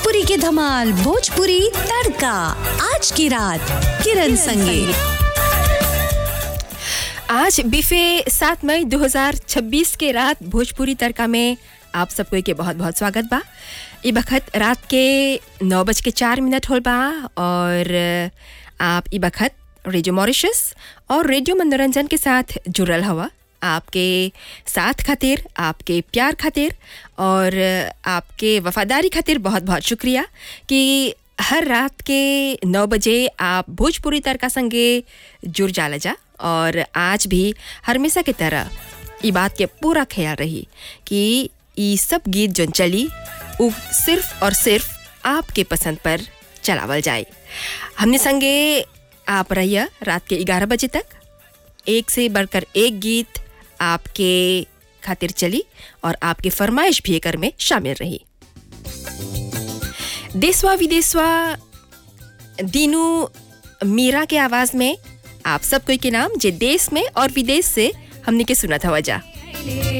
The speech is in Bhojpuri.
भोजपुरी के धमाल भोजपुरी तड़का आज की रात किरण संगे आज बिफे सात मई 2026 के रात भोजपुरी तड़का में आप सबको के बहुत बहुत स्वागत बा ई बखत रात के नौ बज के चार मिनट होल बा और आप ई बखत रेडियो मॉरिशस और रेडियो मनोरंजन के साथ जुड़ल हवा आपके साथ खातिर आपके प्यार खातिर और आपके वफादारी खातिर बहुत बहुत शुक्रिया कि हर रात के नौ बजे आप भोजपुरी तड़का संगे जुड़ जाला जा और आज भी हमेशा की तरह ई बात के पूरा ख्याल रही कि ई सब गीत जो चली वो सिर्फ और सिर्फ आपके पसंद पर चलावल जाए हमने संगे आप रहिए रात के ग्यारह बजे तक एक से बढ़कर एक गीत आपके खातिर चली और आपके फरमाइश भी एकर में शामिल रही देशवा विदेशवा दीनू मीरा के आवाज में आप सब कोई के नाम जे देश में और विदेश से हमने के सुना था वजह